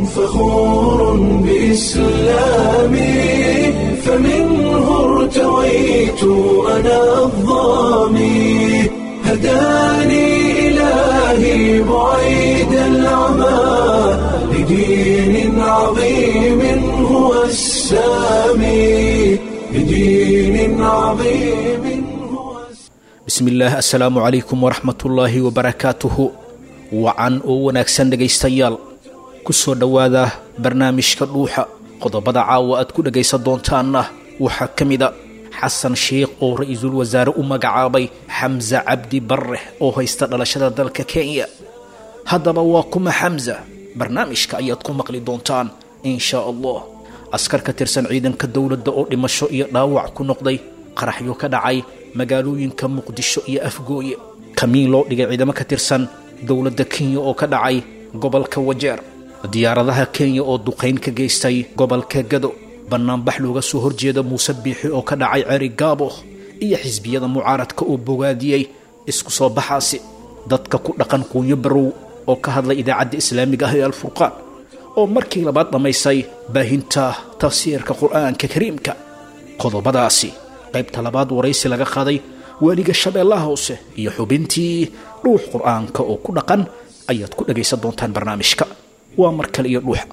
فخور بإسلامي فمنه ارتويت أنا الظامي هداني إلهي بعيد العمى لدين عظيم هو السامي لدين عظيم هو bismillaah assalaamu calaykum waraxmatullaahi wabarakaatuhu wacan oo wanaagsan dhegaystayaal ku soo dhowaada barnaamijka dhuuxa qodobada caawa aad ku dhegaysan doontaanna waxaa ka mida xasan sheikh oo ra-iisul wasaare u magacaabay xamse cabdi barre oo haysta dhalashada dalka kenya haddaba waa kuma xamsa barnaamijka ayaad ku maqli doontaan in shaa allah askar ka tirsan ciidanka dowladda oo dhimasho iyo dhaawac ku noqday qaraxyo ka dhacay magaalooyinka muqdisho iyo afgooye kamiin loo dhigay ciidamo ka tirsan dowladda kenya oo ka dhacay gobolka wajeer diyaaradaha kenya oo duqayn ka geystay gobolka gado bannaanbax looga soo horjeeda muuse biixi oo ka dhacay ceri gaabo iyo xisbiyada mucaaradka oo bogaadiyey isku soo baxaasi dadka ku dhaqan quunyo barow oo ka hadlay idaacadda islaamiga ah ee alfurqaan oo markii labaad dhammaysay baahinta tafsiirka qur'aanka kariimka qodobadaasi qaybta labaad waraysi laga qaaday waaliga shabeellaha hoose iyo xubintii dhuux qur'aanka oo ku dhaqan ayaad ku dhagaysan doontaan barnaamijka waa mar kale iyo dhuuxa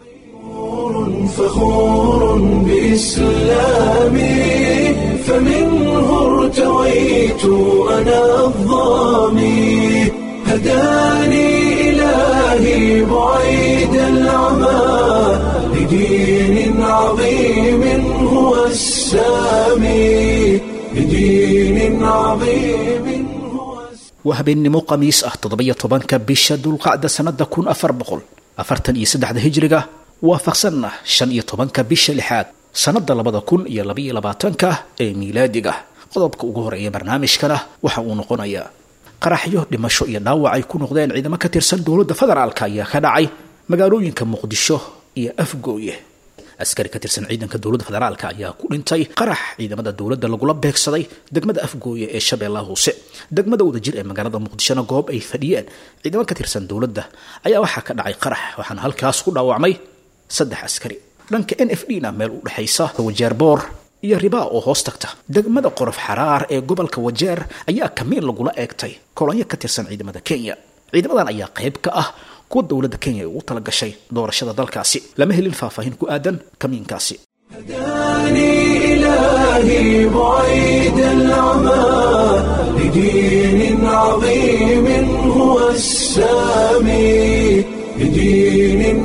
فخور بإسلامي فمنه ارتويت أنا الظامي هداني إلهي بعيد العمى لدين عظيم هو السامي لدين عظيم هو السامي waa habeennimo khamiis ah toddobiyo tobanka bisha dulqacda sannada kun afar boqol afartan iyo saddexda hijriga waafaqsanna shan iyo tobanka bisha lixaad sannada labada kun iyo labaiyo labaatanka ee miilaadiga qodobka ugu horeeya barnaamijkana waxa uu noqonayaa qaraxyo dhimasho iyo dhaawac ay ku noqdeen ciidamo ka tirsan dowladda federaalka ayaa ka dhacay magaalooyinka muqdisho iyo afgooye askari ka tirsan ciidanka dowladda federaalka ayaa ku dhintay qarax ciidamada dowladda lagula beegsaday degmada afgooye ee shabeellaha hoose degmada wadajir ee magaalada muqdishona goob ay fadhiyeen ciidamo ka tirsan dowladda ayaa waxaa ka dhacay qarax waxaana halkaas ku dhaawacmay saddex askari dhanka n f d na meel u dhexaysa wajeer boor iyo ribaa oo hoos tagta degmada qorof xaraar ee gobolka wajeer ayaa kamiin lagula eegtay kolonyo ka tirsan ciidamada kenya ciidamadan ayaa qayb ka ah kuwa dowladda kenya ay ugu tala gashay doorashada dalkaasi lama helin faahfaahin ku aadan kamiinkaasi هداني إلهي بعيد العمى لدين عظيم هو السامي لدين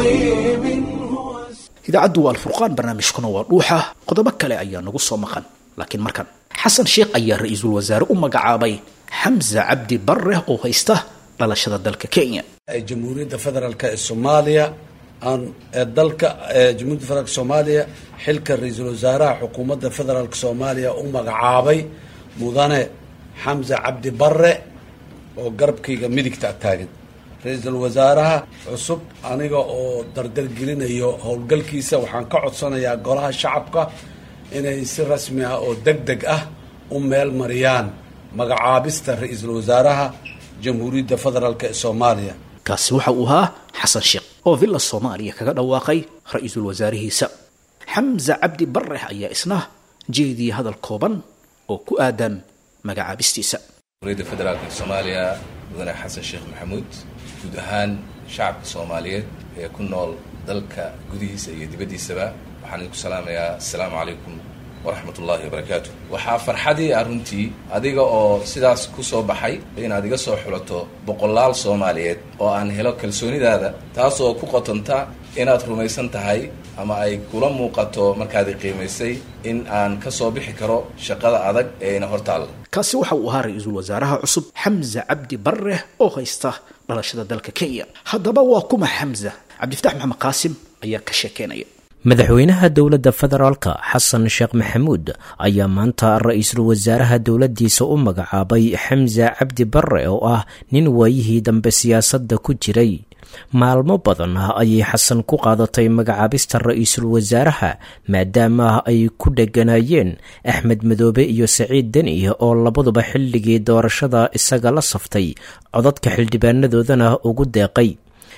عظيم هو السامي idaacaddu waa alfurqaan barnaamijkuna waa dhuuxa qodobo kale ayaa nagu soo maqan laakiin markan xasan sheikh ayaa ra-iisul wasaare u magacaabay xamse cabdi barre oo haysta dhalashada dalka kenya ee jamhuuriyadda federaalk ee soomaaliya aan ee dalka ee jamhuuriyadda federaalk soomaaliya xilka ra-iisul wasaaraha xukuumadda federaalk soomaaliya u magacaabay mudane xamse cabdi barre oo garabkayga midigta taagan ra-iisul wasaaraha cusub aniga oo dardargelinayo howlgalkiisa waxaan ka codsanayaa golaha shacabka inay si rasmi ah oo deg deg ah u meel mariyaan magacaabista ra-iisul wasaaraha jamhuuriyadda federaalk ee soomaaliya kaasi waxa uu ahaa xasan sheekh oo villa soomaaliya kaga dhawaaqay ra-iisul wasaarihiisa xamse cabdi barre ayaa isna jeediyey hadal kooban oo ku aadan magacaabistiisa jamhuuriyadda federaalka soomaaliya mudane xasan sheekh maxamuud guud ahaan shacabka soomaaliyeed ee ku nool dalka gudihiisa iyo dibaddiisaba waxaan idinku salaamayaa assalaamu calaykum waraxmat ullahi wabarakaatu waxaa farxadii ah runtii adiga oo sidaas ku soo baxay inaad iga soo xulato boqolaal soomaaliyeed oo aan helo kalsoonidaada taas oo ku qotonta inaad rumaysan tahay ama ay kula muuqato markaad i qiimaysay in aan ka soo bixi karo shaqada adag ee ina hortaalla kaasi waxa uu ahaa ra-iisul wasaaraha cusub xamse cabdi barre oo haysta dhalashada dalka kenya haddaba waa kuma xamse cabdifatax maxamed qaasim ayaa ka sheekeynaya madaxweynaha dowladda federaalka xasan sheekh maxamuud ayaa maanta ra-iisul wasaaraha dowladdiisa u magacaabay xamse cabdi barre oo ah nin waayihii dambe siyaasadda ku jiray maalmo badan ayay xasan ku qaadatay magacaabista ra-iisul wasaaraha maadaama ay ku dheganaayeen axmed madoobe iyo saciid deni oo labaduba xilligii doorashada isaga la saftay codadka xildhibaanadoodana ugu deeqay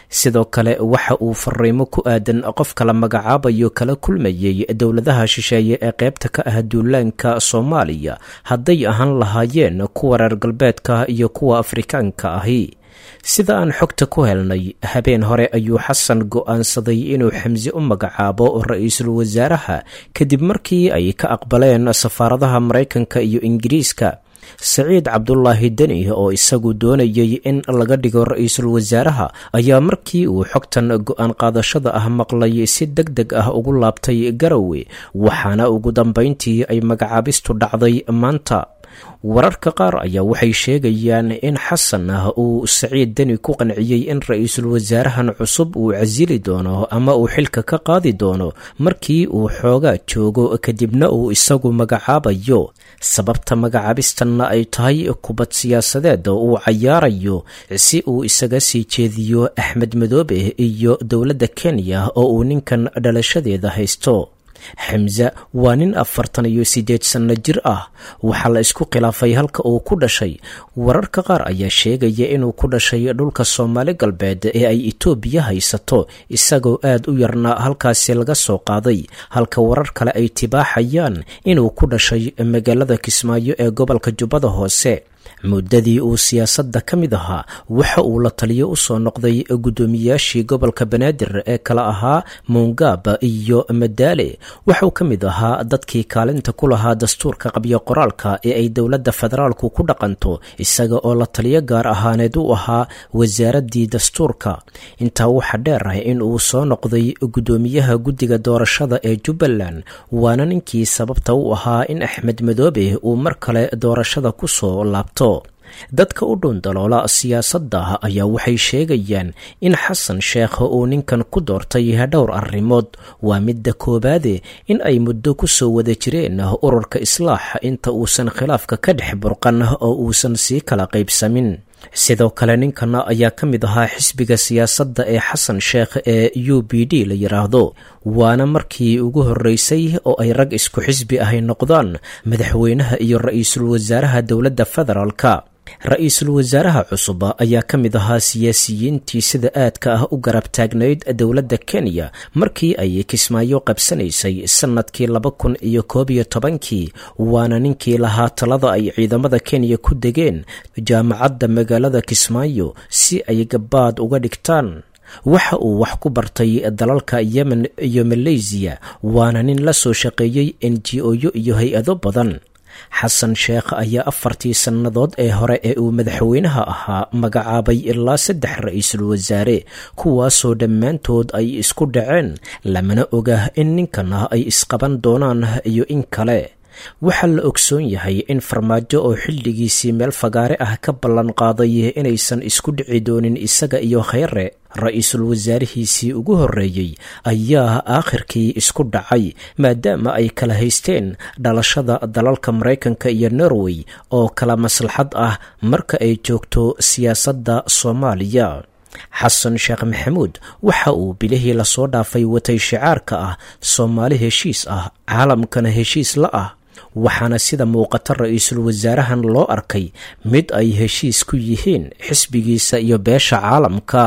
sidoo kale waxa uu fariimo ku aadan qofka la magacaabayo kala kulmayey dowladaha shisheeye ee qaybta ka ah duulaanka soomaaliya hadday ahaan lahaayeen kuwa reer galbeedka iyo kuwa afrikaanka ahi sida aan xogta ku helnay habeen hore ayuu xasan go'aansaday inuu xamse u magacaabo ra-iisul wasaaraha kadib markii ay ka aqbaleen safaaradaha maraykanka iyo ingiriiska saciid cabdulaahi deni oo isagu doonayay in laga dhigo ra-iisul wasaaraha ayaa markii uu xogtan go-aan qaadashada ah maqlay si deg deg ah ugu laabtay garowe waxaana ugu dambayntii ay magacaabistu dhacday maanta wararka qaar ayaa waxay sheegayaan in xasan ah uu saciid deni ku qanciyey in ra-iisul wasaarahan cusub uu casili doono ama uu xilka ka qaadi doono markii uu xoogaa joogo kadibna uu isagu magacaabayo sababta magacaabistanna ay tahay kubad siyaasadeed uu cayaarayo si uu isaga sii jeediyo axmed madoobe iyo dowladda kenya oo uu ninkan dhalashadeeda haysto xamse waa nin afartan iyo siddeed sanno jir ah waxaa la isku khilaafay halka uu ku dhashay wararka qaar ayaa sheegaya inuu ku dhashay dhulka soomaali galbeed ee ay itoobiya haysato isagoo aad u yarna halkaasi laga soo qaaday halka warar kale ay tibaaxayaan inuu ku dhashay magaalada kismaayo ee gobolka jubbada hoose muddadii uu siyaasadda ka mid ahaa waxa uu la taliyo u soo noqday guddoomiyaashii gobolka banaadir ee kala ahaa muungaab iyo madaale waxauu ka mid ahaa dadkii kaalinta ku lahaa dastuurka qabyo qoraalka ee ay dowladda federaalku ku dhaqanto isaga oo la taliyo gaar ahaaneed u ahaa wasaaraddii dastuurka intaa waxaa dheer ah in uu soo noqday guddoomiyaha guddiga doorashada ee jubbaland waana ninkii sababta u ahaa in axmed madoobe uu mar kale doorashada ku soo laabto dadka u dhuundaloola siyaasadda ayaa waxay sheegayaan in xasan sheekh uu ninkan ku doortay dhowr arrimood waa midda koowaade in ay muddo ku soo wada jireen ururka islaax inta uusan khilaafka ka dhex burqan oo uusan sii kala qaybsamin sidoo kale ninkan ayaa ka mid ahaa xisbiga siyaasadda ee xasan sheekh ee u b d la yidhaahdo waana markii ugu horreysay oo ay rag isku xisbi ahay noqdaan madaxweynaha iyo ra-iisul wasaaraha dowladda federaalka ra-iisul wasaaraha cusub ayaa ka mid ahaa siyaasiyiintii sida aadka ah u garab taagnayd dowladda kenya markii ay kismaayo qabsanaysay sannadkii laba kun iyo koob iyo tobankii waana ninkii lahaa talada ay ciidamada kenya ku degeen jaamacadda magaalada kismaayo si ay gabaad uga dhigtaan waxa uu wax ku bartay dalalka yemen iyo maleysiya waana nin la soo shaqeeyey n g o-yo iyo hay-ado badan xasan sheekh ayaa afartii sannadood ee hore ee uu madaxweynaha ahaa magacaabay ilaa saddex ra-iisul wasaare kuwaasoo dhammaantood ay isku dhaceen lamana oga in ninkana ay isqaban doonaan iyo in kale waxaa la ogsoon yahay in farmaajo oo xilligiisii meel fagaare ah ka ballan qaaday inaysan isku dhici doonin isaga iyo kheyre ra-iisul wasaarihiisii ugu horreeyey ayaa aakhirkii isku dhacay maadaama ay kala haysteen dhalashada dalalka maraykanka iyo norway oo kala maslaxad ah marka ay joogto siyaasadda soomaaliya xasan sheekh maxamuud waxa uu bilihii lasoo dhaafay watay shicaarka ah soomaali heshiis ah caalamkana heshiis la ah waxaana sida muuqata ra-iisul wasaarahan loo arkay mid ay heshiis ku yihiin xisbigiisa iyo beesha caalamka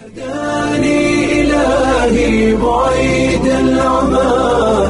هداني إلهي بعيد العمى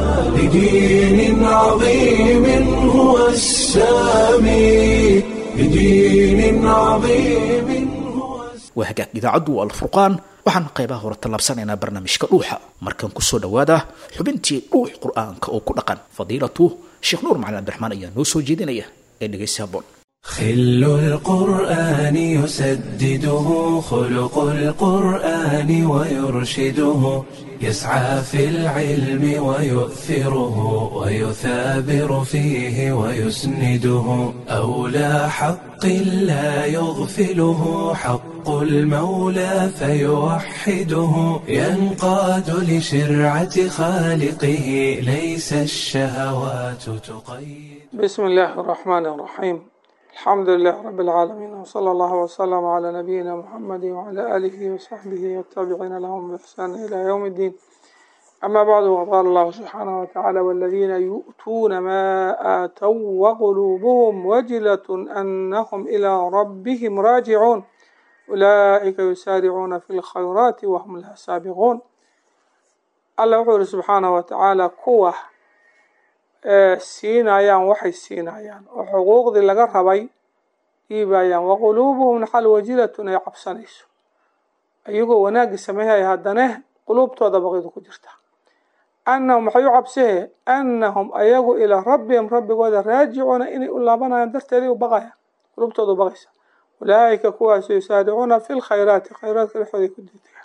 لدين عظيم هو السامي لدين عظيم هو waa hagaag idaacaddu waa alfurqaan waxaan qaybaha hore tallaabsanaynaa barnaamijka dhuuxa markan kusoo dhowaada xubintii dhuux qur-aanka oo ku dhaqan fadiilatu sheekh nuur macalin cabdiraxmaan ayaa noo soo jeedinaya ee dhegaysi haboon خل القرآن يسدده خلق القرآن ويرشده يسعى في العلم ويؤثره ويثابر فيه ويسنده أولى حق لا يغفله حق المولى فيوحده ينقاد لشرعة خالقه ليس الشهوات تقيد بسم الله الرحمن الرحيم الحمد لله رب العالمين وصلى الله وسلم على نبينا محمد وعلى آله وصحبه والتابعين لهم بإحسان إلى يوم الدين أما بعد وقال الله سبحانه وتعالى والذين يؤتون ما آتوا وقلوبهم وجلة أنهم إلى ربهم راجعون ulaa'ika yusaaricuuna fi lkhayraati wahum laha saabiquun alla wuxuu yihi subxaanahu watacaala kuwa siinayaan waxay siinayaan oo xuquuqdii laga rabay dhiibayaan waquluubuhum naxal wajilatun ay cabsanayso iyagoo wanaagii sameeyaya haddane quluubtooda baqidu ku jirta annahum waxay u cabsahee annahum ayagu ilaa rabbihim rabbigooda raajicuuna inay u laabanayaan darteeday u baqayaan quluubtooda u baqaysa ulaa'ika kuwaas yusaaricuuna fi lkhayraati khayraadka dhexooday ku degdegaan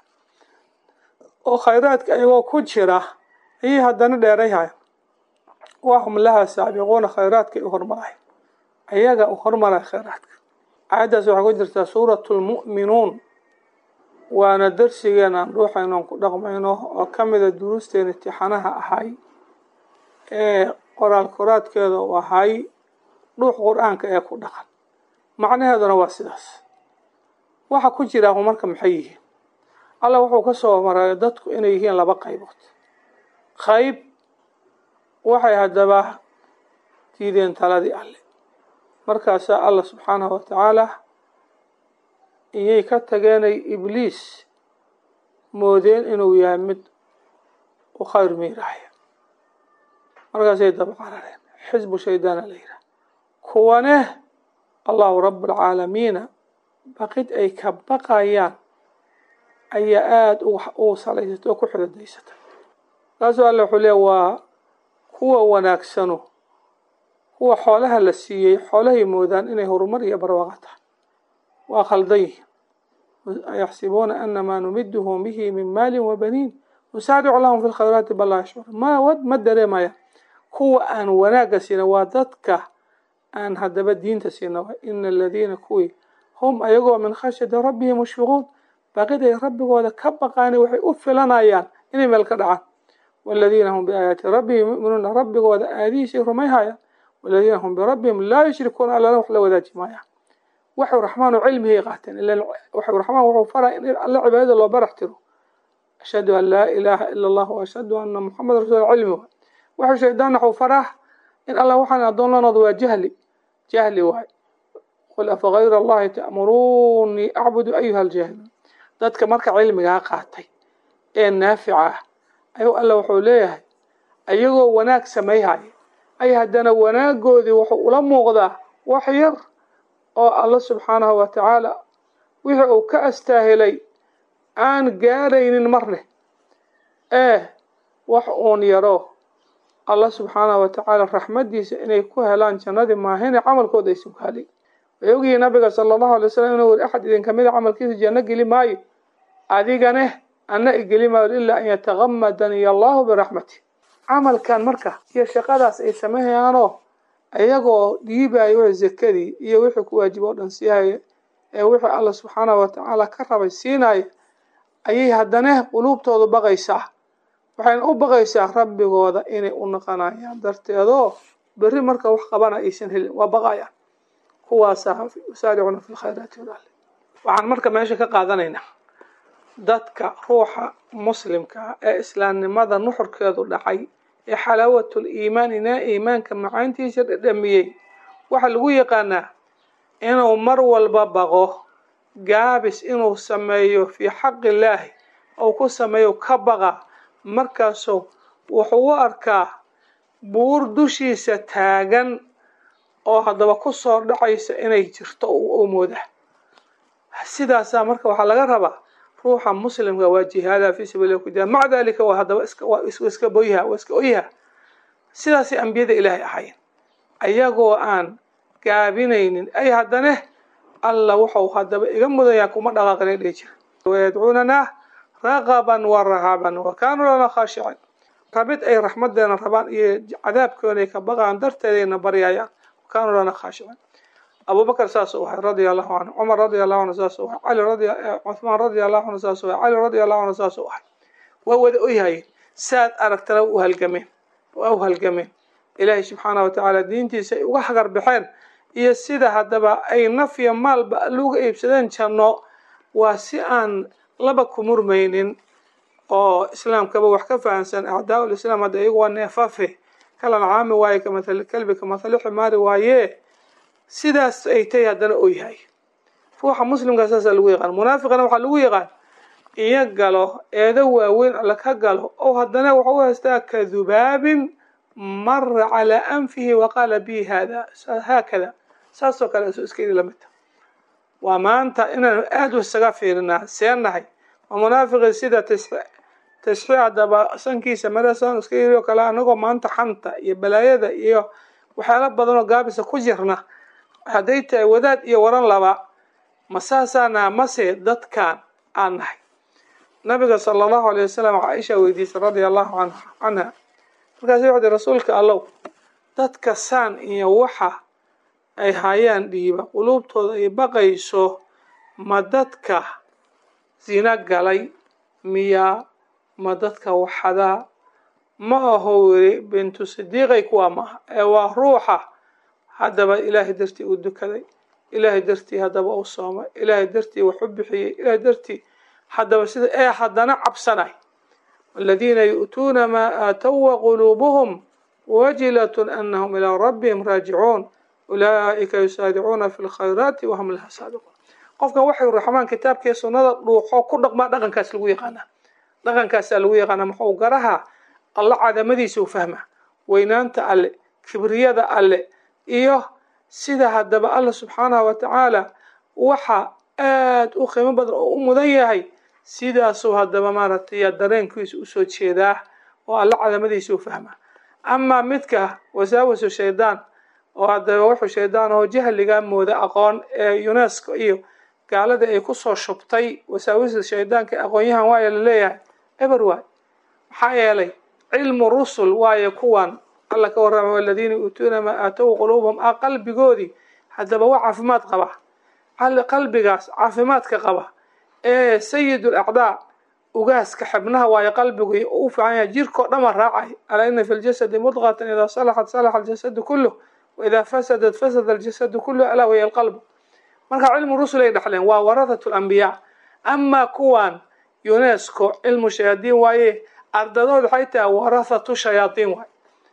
oo khayraadka ayagoo ku jira ayay haddana dheerayhayan wahum laha saabiquuna khayraadkay u hormarayan ayaga u hormaraya khayraadka aayaddaas waxay ku jirtaa suuratu lmu'minuun waana darsigeena aan dhuuxayno aan ku dhaqmayno oo ka mida duruusteena imtixaanaha ahay ee qoraal koraadkeeda u ahay dhuux qur-aanka ee ku dhaqan macnaheeduna waa sidaas waxa ku jira marka maxay yihiin alla wuxuu ka soo maray dadku inay yihiin laba qaybood qayb waxay haddaba diideen taladii alle markaasaa alla subxaanahu watacaala iyay ka tageenay ibliis moodeen inuu yahay mid u khayr miiraaya markaasay daba carareen xisbu shaydaana la yidhaha kuwane allahu rabu alcaalamiina baqid ay ka baqayaan ayaa aada u salaysatay oo ku xididaysatay markaasuu alle wuxuu leeya waa kuwa wanaagsano kuwa xoolaha la siiyey xoolahay moodaan inay horumar iyo barwaaqo tahay waa khaldan yihin yaxsibuuna anamaa numiduhum bihi min maalin wabaniin nusaaricu lahum fi lkhayraati bal laa yashcuur ma ma dareemaya kuwa aan wanaagga siina waa dadka aan haddaba diinta siina waa ina aladiina kuwii hum ayagoo min khashyati rabbihim mushfiquun baqiday rabbigooda ka baqaani waxay u filanayaan inay meel ka dhacaan waladiina hum biaayaati rabbihim yuminuuna rabbigooda aadihiisay rumayhayaan waladiina hum birabbihim laa yushrikuuna allana wax la wadaaji maayaan waxuu raxmaan oo cilmigay qaateen ila waxuu raxmaan wuxuu faraa in alle cibaadada loo barax tiro ashhadu an laa ilaaha ila allah wa ashhadu anna muxameda rasul cilmi waay waxuu shaydaanna waxuu faraa in alla waxaan addoon la noqdo waa jahli jahli waay qul afa gayra allahi ta'muruunii acbudu ayuha aljaahiluun dadka marka cilmigaa qaatay ee naafica ah ayuu alla wuxuu leeyahay ayagoo wanaag samayhaya ay haddana wanaagoodii wuxuu ula muuqdaa wax yar oo alla subxaanahu wa tacaala wixii uu ka astaahilay aan gaaraynin marne ee wax uun yaro alla subxaanahu wa tacaala raxmaddiisa inay ku helaan jannadii maahine camalkooda ay sugaalay way ogyihiin nabiga sala allahu alay wasalam inuu weri axad idin kamida camalkiisa janno geli maayo adigane anna igeli maayo ilaa an yatagamadaniy allahu biraxmati camalkan marka iyo shaqadaas ay sameeyaanoo iyagoo dhiibayo wixii zakadii iyo wixii ku waajiba o dhan siihaya ee wixii alla subxaanahu watacaala ka rabay siinaya ayay haddana quluubtoodu baqaysaa waxayna u baqaysaa rabbigooda inay u naqanayaan darteedoo berri marka wax qabana aysan helin waa baqayaan kuwaasaa yusaaricuna fi lkhayraati walaale waxaan marka meesha ka qaadanaynaa dadka ruuxa muslimka ee islaamnimada nuxurkeedu dhacay ee xalaawatul iimaan inaa iimaanka macaantiisa dhadhamiyey waxaa lagu yaqaanaa inuu mar walba baqo gaabis inuu sameeyo fii xaqi illaahi ou ku sameeyo ka baqa markaasuu wuxuu u arkaa buur dushiisa taagan oo haddaba kusoo dhacaysa inay jirto u mooda sidaasaa marka waxaa laga rabaa ruuxa muslimka waa jihaada fi sabiillah ku jira maca dalika waa haddaba iska waa iska boyha waa iska oyha sidaasay ambiyada ilaahay ahaayeen ayagoo aan gaabinaynin ay haddane alla wuxuu haddaba iga mudayaa kuma dhaqaaqina dhihi jira wayadcuunanaa raqaban wa rahaban wa kaanuu lana khaashicin rabid ay raxmadeena rabaan iyo cadaabkooday ka baqaan darteedayna baryayaan wa kaanuu lana khaashicin abubakr saas u ahay radia allahu canhu cumar radia allahu anhu saas u ahay cali radi cuhmaan radia allahu anhu saas u ahay cali radia allahu anhu saas u ahay waa wada oyhayeen saad aragtana u halgameen waa u halgameen ilaahay subxaanah wa tacaala diintiisa ay uga hagar baxeen iyo sida haddaba ay nafya maalba aluga iibsadeen janno waa si aan laba ku murmaynin oo islaamkaba wax ka fahamsan acdaa lislaam hadda iyagu waa neefafe kalan caami waaye kamathali kalbi kamathali ximaari waaye sidaas ay tay haddana oyhay ruuxa muslimka saasaa lagu yaqaan munaafiqana waxaa lagu yaqaan iyo galo eedo waaweyn alla ka galo oo haddana waxa u haystaa ka dubaabin mara calaa anfihi waqaala bi hada haakada saasoo kale isu iska yidhi lamidta waa maanta inaan aada u isaga fiirinaa seenahay waa munaafiqii sida tasxiix haddaba sankiisa marasan iska yiri oo kale anagoo maanta xanta iyo balaayada iyo waxyaala badan oo gaabisa ku jirna hadday tahay wadaad iyo waran laba ma saasaana mase dadkan aan nahay nabiga sala allahu alayh wasalam caaisha weydiisay radia allahu an canha markaasi wuxu uhi rasuulka allow dadka saan iyo waxa ay hayaan dhiiba quluubtooda ay baqayso ma dadka zina galay miyaa ma dadka waxadaa ma aho weri bintu sidiiqay kuwaa maaha ee waa ruuxa haddaba ilaahay dartii uu dukaday ilaahay dartii haddaba uu soomay ilaahay dartii wax u bixiyey ilaahay dartii haddaba sida ee haddana cabsanay aladiina yu'tuuna maa aatow waquluubuhum wajilatun anahum ilaa rabbihim raajicuun ulaa'ika yusaaricuuna fi lkhayraati wahum laha saabiquun qofkan waxay raxmaan kitaabkii sunnada dhuuxo ku dhaqmaa dhaqankaas lagu yaqaanaa dhaqankaasaa lagu yaqaanaa muxuu garaha alla cadamadiisa u fahma weynaanta alle kibriyada alle iyo sida haddaba alla subxaanahu watacaala waxa aada u qiimo badan oo u mudan yahay sidaasuu haddaba maaragtay dareenkiisa usoo jeedaa oo alla cadamadiisa u fahma amaa midka wasaawasu shaydaan oo haddaba wuxuu shaydaan oo jahliga mooda aqoon ee unesco iyo gaalada ay kusoo shubtay wasaawisa shaydaanka aqoonyahan waaya laleeyahay eber waay maxaa yeelay cilmu rusul waayo kuwan alla ka warrama waladiina yuutuuna maa aatow quluubahum a qalbigoodii haddaba waa caafimaad qaba qalbigaas caafimaadka qaba ee sayid lacdaa ugaaska xibnaha waayo qalbigu u fiican yahay jirkao dhama raacay alaa ina fi ljasadi mudqatan idaa salaxat salaxa aljasadu kuluh waidaa fasadat fasada aljasadu kuluh alaa waya alqalb marka cilmu rusul ay dhexleen waa warathatu lambiyaa amaa kuwan unesco cilmu shayaadiin waaye ardadood waxay tahay warathatu shayaadiin waay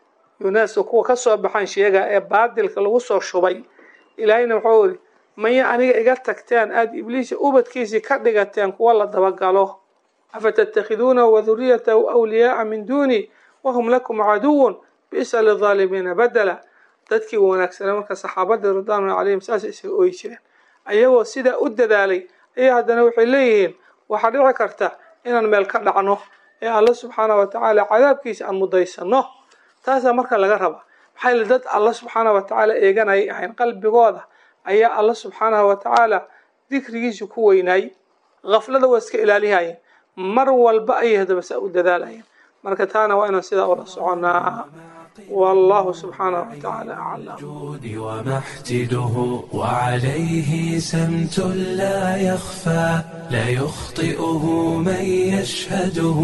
unesco kuwa kasoo baxan sheega ee baadilka lagu soo shubay ilaahayna wuxuu iri maya aniga iga tagteen aada ibliisa ubadkiisii ka dhigateen kuwa la dabagalo afatattakhiduuna waduriyatahu awliyaaa min duuni wahum lakum caduwun bisa lidaalimiina badela dadkii wanaagsanaa marka saxaabadii ridwaanulahi calayhim saasay isaga ooyi jireen ayagoo sidaa u dadaalay ayaa haddana waxay leeyihiin waxaa dhici karta inaan meel ka dhacno ee alla subxaanah watacaala cadaabkiisa aan mudaysano taasaa marka laga raba maxaa yili dad alla subxaanah watacaala eeganayay ahayn qalbigooda ayaa alla subxaanahu watacaala dikrigiisa ku weynaay kaflada waa iska ilaalihayeen mar walba ayay haddaba saa u dadaalayeen marka taana waa inaan sidaa ula soconaa والله سبحانه وتعالى أعلم الجود ومحتده وعليه سمت لا يخفى لا يخطئه من يشهده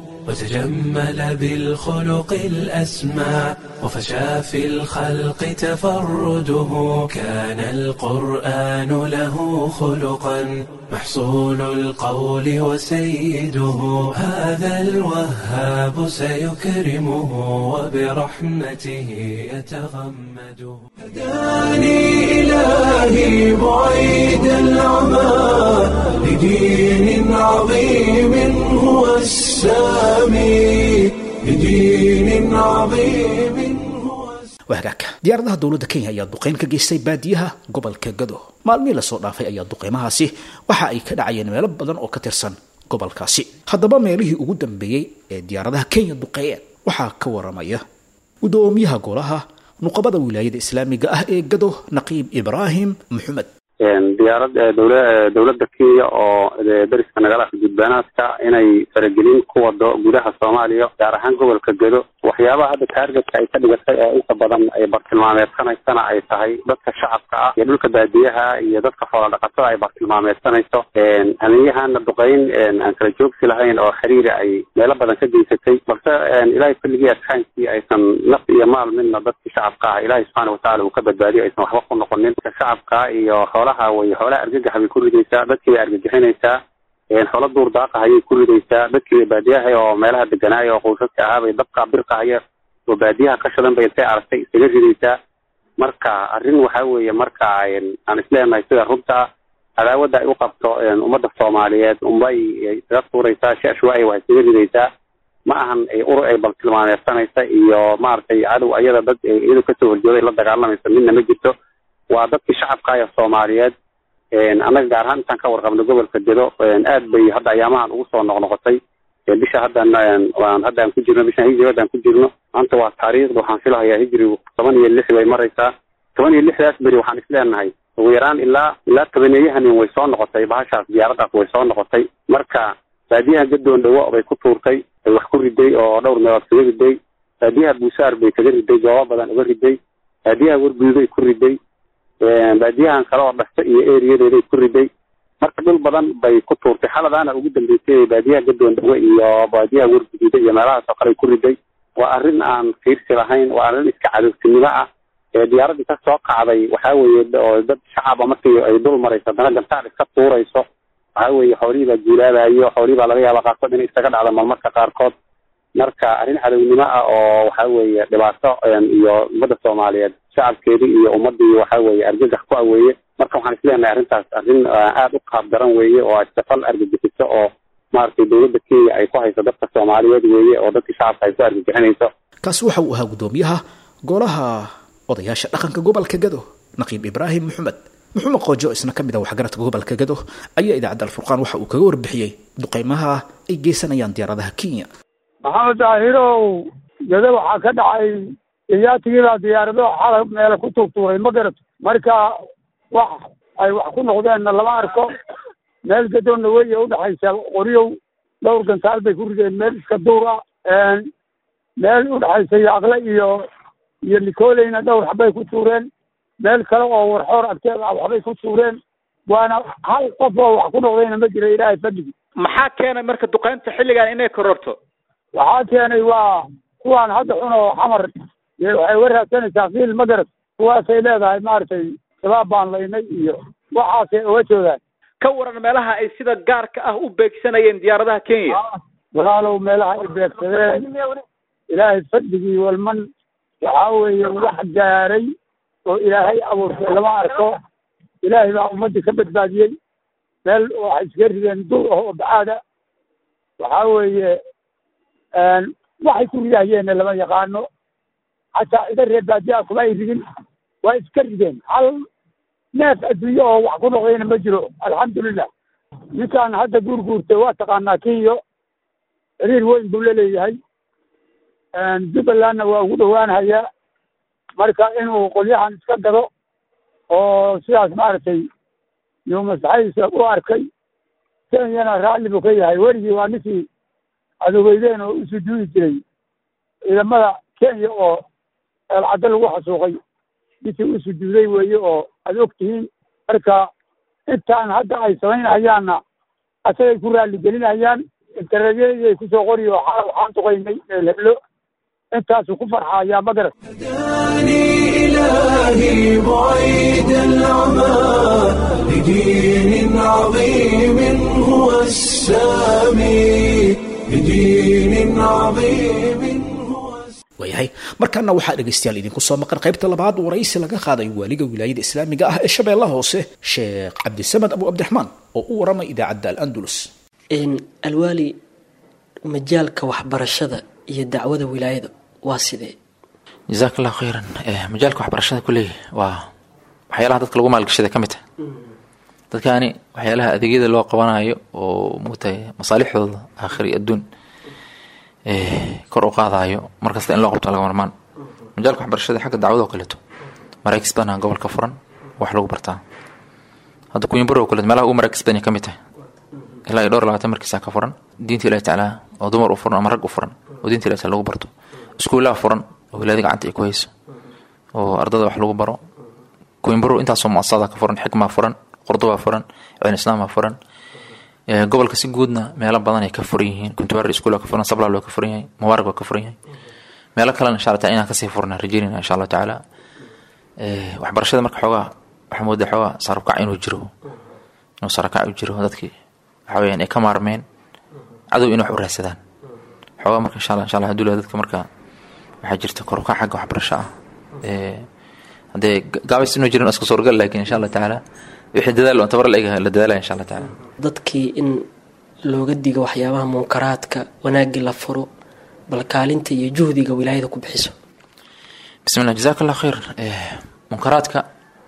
وتجمل بالخلق الأسمى وفشى في الخلق تفرده كان القرآن له خلقا محصول القول وسيده هذا الوهاب سيكرمه وبرحمته يتغمده هداني إلهي بعيد العمى لدين عظيم هو السامي لدين عظيم هو waa hagaagka diyaaradaha dowladda kenya ayaa duqeyn ka geystay baadiyaha gobolka gado maalmihii lasoo dhaafay ayaa duqeymahaasi waxa ay ka dhacayeen meelo badan oo ka tirsan gobolkaasi haddaba meelihii ugu dambeeyey ee diyaaradaha kenya duqeeyeen waxaa ka waramaya gudoomiyaha golaha nuqabada wilaayada islaamiga ah ee gado naqiib ibraahim maxamed diyaarad dowla dowladda kenya oo dariska nagalaha gudbaanaadka inay faragelin ku wado gudaha soomaaliya gaar ahaan gobolka gedo waxyaabaha hadda taargetka ay ka dhigatay ee inta badan ay bartilmaameedsanaysana ay tahay dadka shacabka ah iyo dhulka baadiyaha iyo dadka xoola dhaqatada ay bartilmaameedsanayso hamiyahana duqeyn aan kala joogsi lahayn oo xiriiri ay meelo badan ka geysatay balse ilaahay kulligii asxaankii aysan naf iyo maal midna dadkii shacabka ah ilaahay subxaana watacaala uu ka badbaadiyo aysan waxba ku noqonin shacabka iyo xoolaha way xoolaha argagax bay ku ridaysaa dadkii bay argagixinaysaa xoolo duur daaqa ayay ku ridaysaa dadkii bay baadiyaha oo meelaha deganaaya oo qoysaska ahaa bay dabka birqahaya oo baadiyaha ka shadan bay intay aragtay isaga ridaysaa marka arrin waxa weeye marka aan isleenahay sida runta cadaawadda ay u qabto ummadda soomaaliyeed unbay isaga tuuraysaa shashwaay waa isaga ridaysaa ma ahan urur ay baltilmaameedsanaysa iyo maaragtay cadow ayada dad iyadu kasoo horjooday la dagaalamaysa midna ma jirto waa dadkii shacabkaaya soomaaliyeed annaga gaar ahaan intaan ka warqabno gobolka gedo aad bay hadda ayaamahan ugu soo noqnoqotay bisha haddan waan hadda aan ku jirno bishan hijri hadda aan ku jirno maanta waa taariikhda waxaan filahayaa hijrigu toban iyo lix bay maraysaa toban iyo lixdaas beri waxaan isleenahay ugu yaraan ilaa ilaa tobaneeyahanin way soo noqotay bahashaas diyaaradaas way soo noqotay marka baadiyaha gadoon dhawo bay ku tuurtay ay wax ku riday oo dhowr meelood kaga riday baadiyaha buusaar bay kaga riday goobo badan uga riday baadiyaha wargududay ku riday baadiyahan kale oo dhasta iyo eriyadeeday ku riday marka dhul badan bay ku tuurtay xaladaana ugu dambeysay baadiyaha gadoon dhawe iyo baadiyaha warguduuda iyo meelahaas oo kale ku riday waa arrin aan fiirsi lahayn waa arrin iska cadowtinimo ah diyaaradii ka soo kacday waxaa weeye oo dad shacaba markii ay dul marayso haddana gantaal iska tuurayso waxaa weeye xoolihii baa guulaabayo xoolihii baa laga yaaba qaarkood inay isaga dhacdo marmarka qaarkood marka arrin cadownimo ah oo waxaa weeye dhibaato iyo ummadda soomaaliyeed shacabkeedii iyo ummadii waxaa weeye argagax ku aweeye marka waxaan isleenahay arrintaas arrin aada u qaab daran weeye oo safal argagixiso oo maaragtay dowladda kenya ay ku hayso dadka soomaaliyeed weeye oo dadkii shacabka ay ku argagixinayso kaasi waxa uu ahaa guddoomiyaha golaha odayaasha dhaqanka gobolka gado naqiib ibraahim maxamed maxamed qoojo isna ka mid ah waxgaradka gobolka gado ayaa idaacadda alfurqaan waxa uu kaga warbixiyey duqeymaha ay geysanayaan diyaaradaha kenya maxamed daahirow gado waxaa ka dhacay iyaatigiibaa diyaarado xala meele ku tuurtuuray ma garato marka wax ay wax ku noqdeenna lama arko meel gadoonna weya udhexaysa qoryow dhowr gantaal bay ku rideen meel iska duura meel udhexaysa yaaqle iyo iyo likoleyna dhowr waxbay ku tuureen meel kale oo warxoor agteed ah waxbay ku tuureen waana hal qof oo wax ku noqdayna ma jira ilaahay fadligi maxaa keenay marka duqeynta xilligan inay kororto waxaa keenay waa kuwaan hadda xun oo xamar waxay uga raadsanaysaa fiil ma garat kuwaasay leedahay maaragtay shabaab baan laynay iyo waxaasay uga joogaan ka waran meelaha ay sida gaarka ah u beegsanayeen diyaaradaha kenya walaalow meelaha ay beegsadeen ilaahay fadligii walman waxaa weeye wax gaaray oo ilaahay abuurtay lama arko ilaahay baa ummadda ka badbaadiyey meel waxay iska rideen dur ah oo bacaada waxaa weeye waxay ku ridahyeenna lama yaqaano xataa ida reer baadiyaa kuma ay ridin waa iska rideen hal neef adduunye oo wax ku noqdayna ma jiro alxamdulilah ninkaan hadda guurguurtay waa taqaanaa kiyo xiriir weyn buu laleeyahay jubbalandna waa ugu dhowaanhayaa marka inuu qolyahan iska gado oo sidaas maaragtay yuu maslaxadiisa u arkay kenyana raalli buu ka yahay weligii waa ninkii adogeydeen oo u sujuudi jiray ciidamada kenya oo eelcaddo lagu xasuuqay ninkii u sujuuday weeye oo aad og tihiin marka intaan hadda ay samaynahayaanna asagay ku raalli gelinayaan internetyadii ay kusoo qoriy oo xala waxaan duqaynay meel heblo intaasuu ku farxayaa ma garat هداني إلهي بعيد العمى لدين عظيم هو السامي لدين عظيم هو waayahay markaana waxaa dhegaystayaal idinku soo maqan qaybta labaad waraysi laga qaaday waaliga wilaayada islaamiga ah ee shabeellaha hoose sheekh cabdisamed abu cabdiraxmaan oo u waramay idaacadda al-andalus alwaali majaalka waxbarashada iyo dacwada wilaayada waa sidee jazaak allahu khayran majaalka waxbarashada kuley waa waxyaalaha dadka lagu maalgashada ka mid tahay dadkaani waxyaalaha adeegyada loo qabanayo oo mugtahay masaalixdooda aakhiri adduun kor u qaadayo markasta in loo qabto laga marmaan majaalka waxbarashada xagga dacwada oo kaleeto maraakis badan gobolka furan wax lagu bartaa hadda kuyimbaro oo kaleeto meelaha ugu maraakis badan ka mid tahay ilaa iyo dhowr labaatan markiisa ka furan diinta ilahi tacaala oo dumar u furan ama rag u furan oo diinta ilahi taala lagu barto iskuullaha furan oo wilaayada gacanta ay ku hayso oo ardada wax lagu baro kuyimbaro intaasoo muasasada ka furan xikmaa furan qurduba furan cin islaama furan gobolka si guudna meelo badan ay ka furan yihiin kuntuwaari iskuul ka furan sablaal waa ka furan yahay mubaarak waa ka furan yahay meelo kalena insha allah taala inaan kasii furna rajeynayna insha allah tacaala waxbarashada marka xoogaa waxaa moodaa xoogaa sarabkac inuu jiro inuu sarakac u jiro dadkii waxa weyaan ay ka maarmeen cadow in wax u raadsadaan xoogaa marka insha allah insha allah haduu dadka marka waxaa jirta korukac xagga waxbarasho ah haddee gaabis inuu jirin iska suurgal laakiin insha allah tacaala wixii dadaal oo tabar la egahay la dadaalaya insha allah tacaala dadkii in looga digo waxyaabaha munkaraadka wanaagii la furo bal kaalinta iyo juhdiga wilaayada ku bixiso bismillah jazaak allah khayr munkaraadka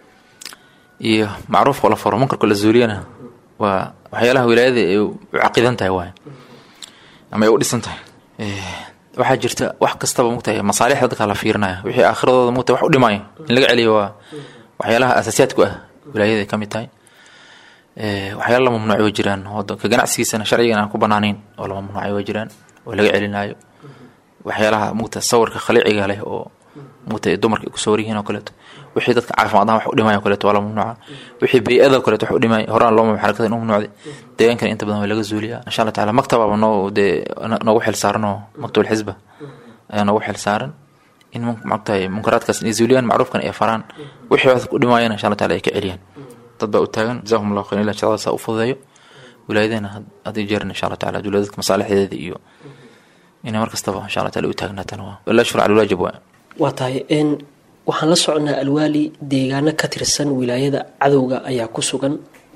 iyo macruufka la furo munkarka la zuuliyana waa waxyaalaha wilaayada ay u caqidan tahay waay ama ay u dhisan tahay waxaa jirta wax kastaba mugtahay masaalixda dadka la fiirinaya wixii aakhiradooda mugtahay wax u dhimaayo in laga celiyo waa waxyaalaha asaasiyaadku ah wilaayada ay ka mid tahay waxyaala la mamnuucay way jiraan ka ganacsigiisana sharcigan aan ku banaanayn oo la mamnuucay way jiraan oo laga celinayo waxyaalaha mugta sawirka khaliiciga leh oo mugta dumarka ay kusoo waryihiin oo kaleeto wixii dadka caafimaad ahaan wax u dhimaya o kaleeto waa la mamnuuca wixii bey-ada o kaleeto wax u dhimaya horaan loo mamnuuc xarakada inuu mamnuucday deegaankan inta badan waa laga zuuliyaa insha allah taala maktababa noo dee noogu xil saaran oo maktabul xisba ayaa noogu xil saaran in magtahay munkaraadkaas inay zuuliyaan macruufkan ay faraan wixii dadka u dhimaayana insha allah taala ay ka celiyaan dad baa u taagan jazakum allahu khayr ilah shaqadaasa u fududeeyo wilaayadana had iyo jeeran insha allah taala dowladadka masaalixdeeda iyo inay mar kastaba insha allah taala u taagnaatan waa la shura cala alwaajib waa waa tahay n waxaan la soconaa alwaali deegaano ka tirsan wilaayada cadowga ayaa ku sugan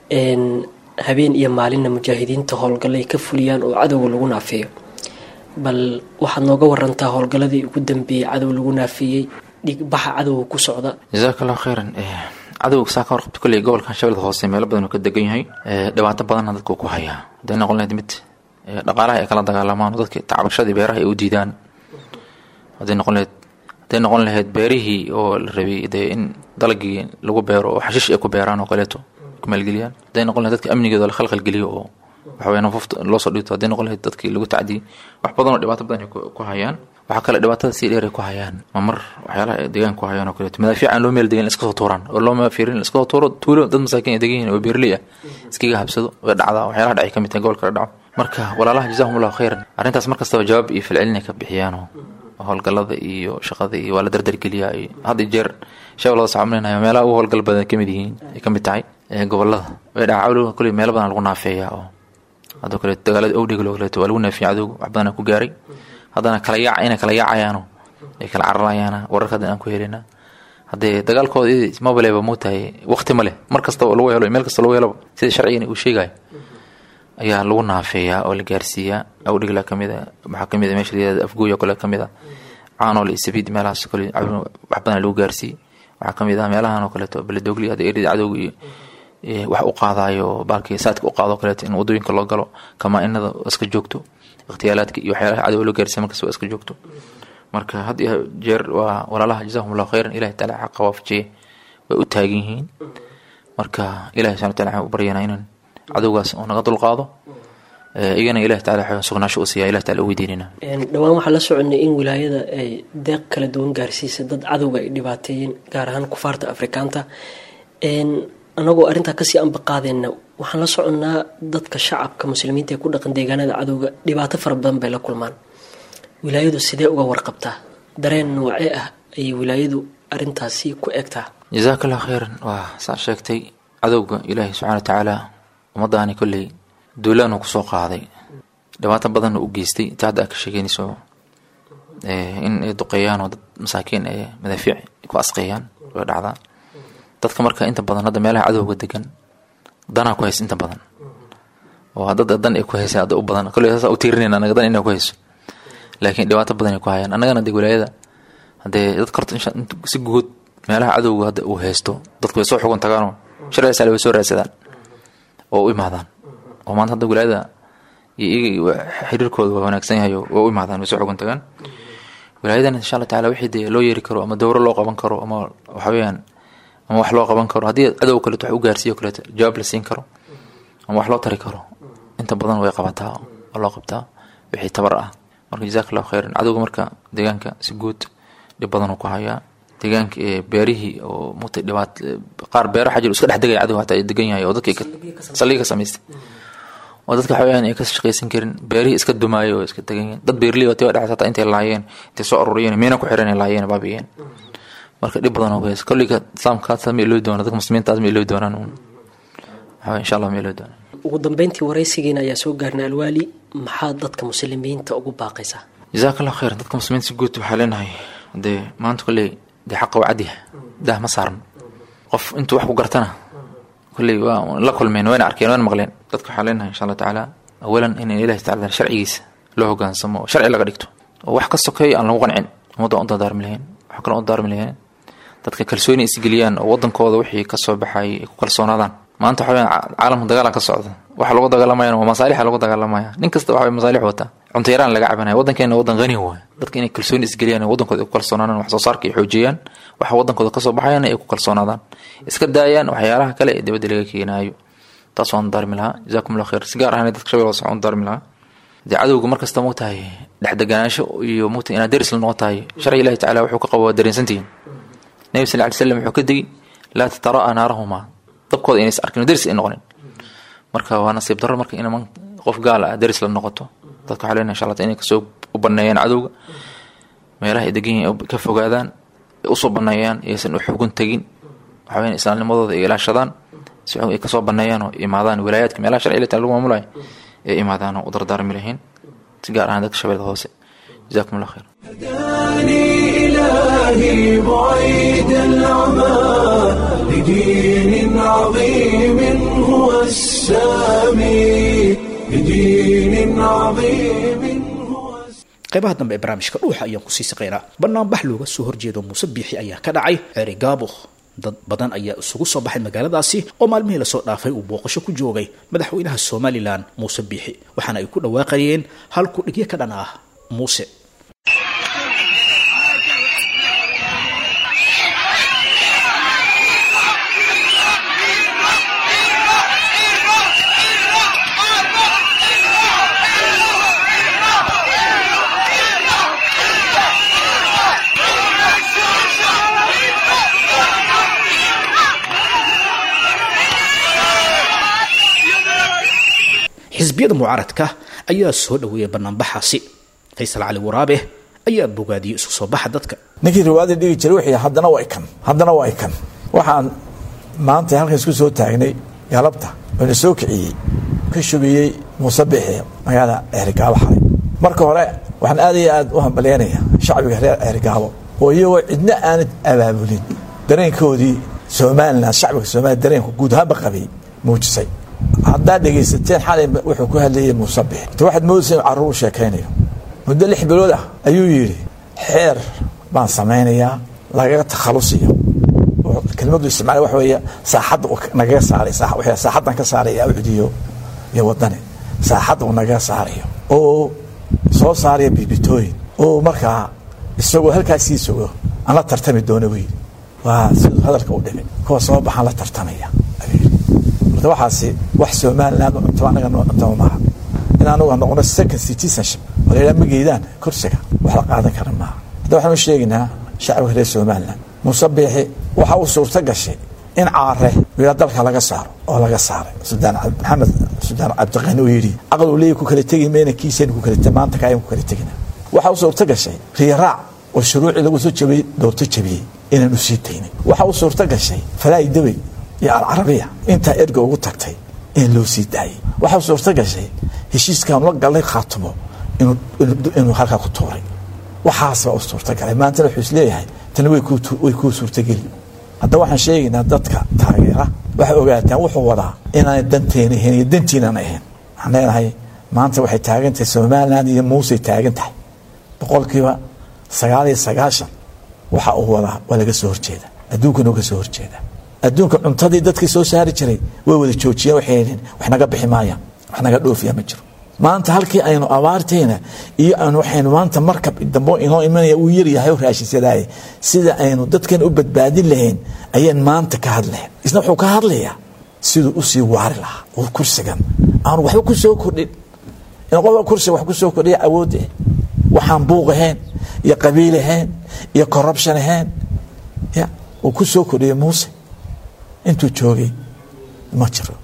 habeen iyo maalinna mujaahidiinta howlgallay ka fuliyaan oo cadowga lagu naafeeyo bal waxaad nooga warantaa howlgalladii ugu dambeeyey cadow lagu naafeeyey dhigbaxa cadowga ku socda jazaak allahu khayran cadowga saa ka warqabta kolley gobolkan shabeelka hoose meelo badan uu ka degan yahay dhibaato badanna dadka uu ku hayaa hadday noqon lahayd mid dhaqaalaha ay kala dagaalamaan oo dadka tacbashadii beeraha ay u diidaan hadday noqon lahayd hadday noqon lahayd beerihii oo la rabay dee in dalagii lagu beero oo xashiish ay ku beeraan oo kaleeto ku maalgeliyaan hadday noqon lahayd dadka amnigooda la khalkhalgeliyo oo waxaweye nafufta loo soo dhigto hadday noqon lahayd dadkii lagu tacdiyey wax badan oo dhibaato badan ay ku hayaan waxaa kale dhibaatada sii dheer ay ku hayaan ma mar waxyaalaha ay deegaan ku hayaan oo kaleeto madaafiic aan loo meel degan iska soo tuuraan oo loo fiirin iska soo tuuro tuulo dad masaakiin ay degan yihiin oo beerley ah iskaga habsado way dhacdaa waxyaalaha dhacay ka mid tahay gobolka la dhaco marka walaalaha jazahum allahu khayran arrintaas mar kastaba jawaab iyo filcelin ay ka bixiyaanoo howlgalada iyo shaqada iyo waa la dardargeliyaa iyo had iyo jeer shabeellada sacamlinayo meelaha ugu howlgal badan kamid yihiin ay ka mid tahay gobolada way dhaca cawliga kulli meelo badan lagu naafeeyaa oo hadoo kale dagaalada owdhiga loo kaleeto waa lagu naafiyay cadowga wax badan ku gaaray haddana kala yaac inay kala yaacayaano ay kala cararayaana wararka haddan aan ku helina haddee dagaalkooda mobileba muu tahay waqti ma leh mar kastaba lagu helo meel kasta lagu helaba sida sharcigan uu sheegayo ayaa lagu naafeeyaa oo la gaarsiiyaa awdhigla kamid a waxaa kamid a meesha layihahda afgooy oo kale kamid a caanol iyo sabiid meelahaas kale wax badan lagu gaarsiiyey waxaa kamid ah meelahan oo kaleeto beledogli hadda erida cadowga iyo wax u qaadayo baalkii saadka u qaado kaleeto in wadooyinka loo galo kamaa-inada iska joogto ikhtiyaalaadka iyo waxyaalaha cadow loo gaarsiiya markasta waa iska joogto marka had iyo jeer waa walaalaha jazahum allahu khayran ilahi taala xaqa waafajiye way u taagan yihiin marka ilahi subxana wataala waxaan u baryanaa inaan cadowgaas uu naga dulqaado iyagana ilahi taala sugnaasho u siiya ilahi taala u weydiinina dhowaan waxaa la soconay in wilaayada ay deeq kala duwan gaarsiisa dad cadowga ay dhibaateeyeen gaar ahaan kufaarta afrikaanta anagoo arrintaa kasii ambaqaadeenna waxaan la soconnaa dadka shacabka muslimiinta ee ku dhaqan deegaanada cadowga dhibaato fara badan bay la kulmaan wilaayadu sidee uga warqabtaa dareen noocee ah ayay wilaayadu arrintaasi ku egtaa jazaak allah khayran waa saa sheegtay cadowga ilaahi subxana wa tacaala ummadaani kolley duulaanu kusoo qaaday dhibaato badanna u geystay inta hadda aad ka sheegeynayso in ay duqeeyaan oo dad masaakiin ee madaafiic ku asqeeyaan way dhacdaa dadka marka inta badan hadda meelaha cadowga degan danaa ku haysa inta badan oo dad dan ay ku haysa hadda u badan kolley saas u tiirinayna anaga dan inay ku hayso laakiin dhibaato badan ay ku hayaan annagana dee wilaayada haddee dadka horta si guud meelaha cadowga hadda uu haysto dadku way soo xugun tagaanoo sharci sale way soo raadsadaan oo u imaadaan oo maanta hadda wilaayada iyo iyaga xiriirkooda waa wanaagsan yahay oo waa u imaadaan way soo xugun tagaan wilaayadan insha allah taala wixii dee loo yeeri karo ama dowro loo qaban karo ama waxa weeyaan ama wax loo qaban karo haddii cadow kaleeto wax u gaarsiiyo kaleeto jawaab la siin karo ama wax loo tari karo inta badan way qabataa oo loo qabtaa wixii tabar ah marka jazaak allahu khayran cadowga marka deegaanka si guud dhib badanuu ku hayaa deegaanka beerihii oo mugtay dhibaat qaar beero xajir iska dhex degaya cadow hataa degan yahay oo dadka saldhiga ka samaystay oo dadka waxa weyaan ay ka shaqaysan karin beerihii iska dumaayo oo iska degan yihin dad beerley oo tiba dhexas hataa intay laayeen intay soo aruuriyeen miina ku xiran laayeen baabiyeen marka dhib badan oo kuhays kolliga islaamkaas ma iloobi doona dadka muslimiintaas ma iloobi doonaan uun waxa insha allah ma iloobi doonaan ugu dambeyntii waraysigiina ayaa soo gaarnay alwaali maxaa dadka muslimiinta ugu baaqaysaa jazaak allah khayran dadka muslimiinta si guud waxaa leenahay dee maanta kolley dee xaqa waa cadyaha dah ma saaran qof intuu wax ku gartana kolley waa la kulmeen wayna arkeen wayna maqleen dadka waxaa leenahay insha allah tacaala awalan in ilahi tacala sharcigiisa loo hogaansamo oo sharci laga dhigto oo wax ka sokeeyo aan lagu qancin ummadda u dardaarmi lahayn waxaa kaloo u dardaarmi lahayn dadka kalsooni isgeliyaan oo wadankooda wixii kasoo baxay ay ku kalsoonaadaan maanta waxa weyaan caalamku dagaalan ka socda waxa lagu dagaalamayana waa masaalixa lagu dagaalamaya nin kasta waxa masaalix wata cunto yaraan laga cabanaya wadankeena wadan qani waay dadka inay kalsooni isgeliyaan wadankooda ay ku kalsoonaadaan wax soo saarka ay xoojiyaan waxa wadankooda kasoo baxayana ay ku kalsoonaadaan iska daayaan waxyaalaha kale ee dibadda laga keenaayo taas waan darmi lahaa jazakum allah khayr si gaar ahaan dadka shabeel waan darmi lahaa dee cadowga markasta muu tahay dhexdeganaansho iyo mugtahay inaad deris la noqon tahay sharci ilahi tacala wuxuu ka qabo waa dareensantihiin nabi sal ly slam wuxuu ka degi laa tatara'a naarahumaa dabkooda inays arkin deris ay noqonin marka waa nasiib darro marka in qof gaal ah deris la noqoto dadka waxaa leenahay insha allah inay kasoo u baneeyaan cadowga meelaha ay degan yihiin ka fogaadaan usoo baneeyaan iyaysan u xugun tegin waxa weyan islaamnimadooda ay ilaashadaan si ay kasoo baneeyaan oo imaadaan wilaayaadka meelaha sharci ilata lagu maamulayo ay imaadaan oo u dardaarmi lahayn si gaar ahaan dadka shabeelada hoose jazakum allah khayr هداني إلهي بعيد العمى لدين عظيم هو السامي لدين عظيم qaybaha dambe ee barnaamijka dhuuxa ayaan kusii saqaynaa banaanbax looga soo horjeedo muuse biixi ayaa ka dhacay ceeri gaabo dad badan ayaa isugu soo baxay magaaladaasi oo maalmihii lasoo dhaafay uu booqasho ku joogay madaxweynaha somalilan muuse biixi waxaana ay ku dhawaaqayeen hal kudhigyo ka dhan ah muuse xisbiyada mucaaradka ayaa soo dhaweeyay banaanbaxaasi faysal cali waraabe ayaa bogaadiyey isu soo baxa dadka ninkii riwaayada dhigi jiray wixii haddana waa ikan haddana waa ikan waxaan maanta halkan isku soo taagnay galabta oona soo kiciyey ka shubiyey muuse bixi magaalada ceerigaabo xalay marka hore waxaan aad iyo aad u hambalyaynaya shacbiga reer ceerigaabo oo iyagoo cidna aanad abaabulin dareenkoodii somalilan shacbiga somaliya dareenku guud ahaanba qabay muujisay haddaad dhegaysateen xalay wuxuu ku hadlayay muuse bixi ta waxaad moodaysa inu carruur u sheekaynayo muddo lix bilood ah ayuu yidhi xeer baan samaynayaa lagaga takhalusiyo kelmadu isticmaal waxa weeye saaxadda uu nagaga saaray saaxaddan ka saaraya ucdiyo iyo wadani saaxadda uu nagaga saarayo oo soo saaraya biibitooyin oo markaa isagoo halkaasii sugo aan la tartami doono buu yidhi waa siduu hadalka u dhimi kuwa soo baxaan la tartamaya horta waxaasi wax somaliland cunto anaga noo cuntama maaha in anuga noqono second citizenship oo layidhaha ma geydaan kursiga wax la qaadan kara maaha hadda waxaan u sheegaynaa shacbiga reer somaliland muuse biixi waxa uu suurto gashay in caare wiila dalka laga saaro oo laga saaray sudaan maxamed sudaan cabdiqani uu yidhi aqal uu leeyahy ku kala tegi mayna kiisaynu ku kala maanta kaayaan ku kala tegina waxa uu suurto gashay riyaraac oo shuruucii lagu soo jabiyey doorto jabiyey inaan u sii daynin waxa uu suurto gashay falaayi dawey iyo alcarabiya intaa erga ugu tagtay in loo sii daayey waxa uu suurto gashay heshiiskan la galay khaatumo inuu halkaa ku tuuray waxaas baa u suurtagalay maantana wuxuu isleeyahay tani way kuu suurtageli hadda waxaan sheegaynaa dadka taageera waxay ogaataan wuxuu wadaa inaanay danteena ahayn iyo dantiinaan ahayn waxaan leenahay maanta waxay taagan tahay somaliland iyo muusey taagan tahay boqolkiiba sagaal iyo sagaashan waxa uu wadaa waa laga soo horjeeda adduunkana uga soo horjeeda adduunka cuntadii dadkii soo saari jiray way wada joojiyeen waxay yidhiin wax naga bixi maayaan wax naga dhoofiya ma jiro maanta halkii aynu abaartayna iyo aan waxaynu maanta markab dambo inoo imanaya uu yaryahay oo raashinsadaaya sida aynu dadkan u badbaadin lahayn ayaan maanta ka hadlahayn isna wuxuu ka hadlayaa siduu usii waari lahaa oo kursigan aanu waxba ku soo kordhin in qofka kursiga wax ku soo kordhiya awoodda waxaan buuq ahayn iyo qabiil ahayn iyo corruption ahayn ya uu ku soo kordhiya muuse intuu joogay ma jiro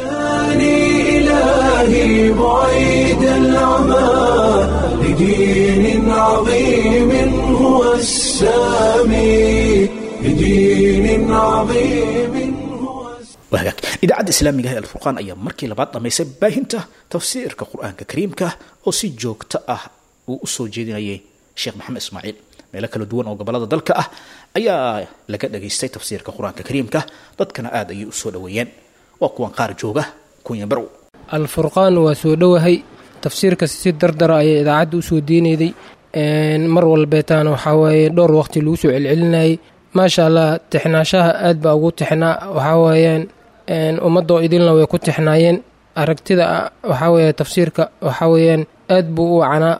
إلهي بعيد العمى لدين عظيم هو السامي لدين عظيم wahagaag idaacadda islaamiga ah ee alfurqaan ayaa markii labaad dhamaysay baahinta tafsiirka qur-aanka kariimka oo si joogto ah uu u soo jeedinayay sheekh maxamed ismaaciil meelo kala duwan oo gobolada dalka ah ayaa laga dhageystay tafsiirka qur-aanka kariimka dadkana aada ayay u soo dhoweeyeen waa kuwan qaar jooga kunya barow alfurqaan waa soo dhowahay tafsiirka si dardara ayay idaacadda usoo diinayday mar walbeetaana waxaa waaye dhowr waqti lagu soo celcelinayay maasha allah tixnaashaha aad baa ugu tixnaa waxaa weeyaan ummadoo idilna way ku tixnaayeen aragtida waxaa weeye tafsiirka waxaa weeyaan aad buu u wacanaa